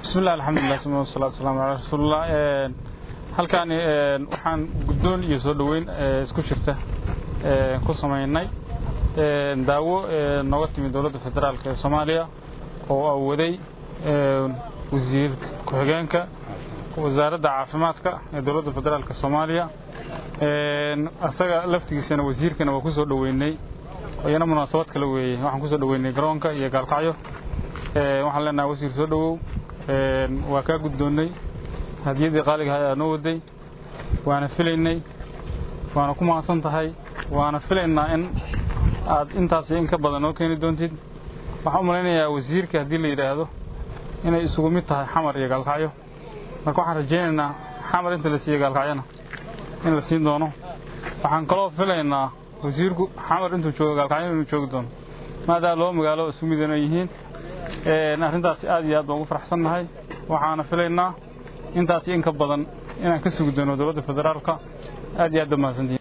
bismillahi alxamdulilah sma wasalaatu wasalaamu calaa rasuulillah halkaani waxaan guddoon iyo soo dhoweyn isku jirta ku samaynay daawo nooga timi dowladda federaalk ee soomaaliya oo awaday wasiir ku-xigeenka wasaaradda caafimaadka ee dowladda federaalk soomaaliya asaga laftigiisana wasiirkana waa ku soo dhoweynay iyana munaasabad kale weeye waxaan ku soo dhoweynay garoonka iyo gaalkacyo waxaan leenahay wasiir soo dhowow waa kaa guddoonnay hadiyaddii qaaligaha ayaa noo waday waana filaynay waana ku mahadsan tahay waana filaynaa in aad intaasi in ka badan noo keeni doontid waxaan u malaynayaa wasiirka haddii la yidhaahdo inay isugu mid tahay xamar iyo gaalkacyo marka waxaan rajaynaynaa xamar inta la siiye gaalkacyona in la siin doono waxaan kaloo filaynaa wasiirku xamar intuu joogo gaalkacyo inuu joogi doono maadaama laba magaalo isku midana yihiin arrintaasi aad iyo aad baan ugu faraxsannahay waxaana filaynaa intaasi in ka badan inaan ka sugi doono dowladda federaalka aad iyo aad ba mahadsantihin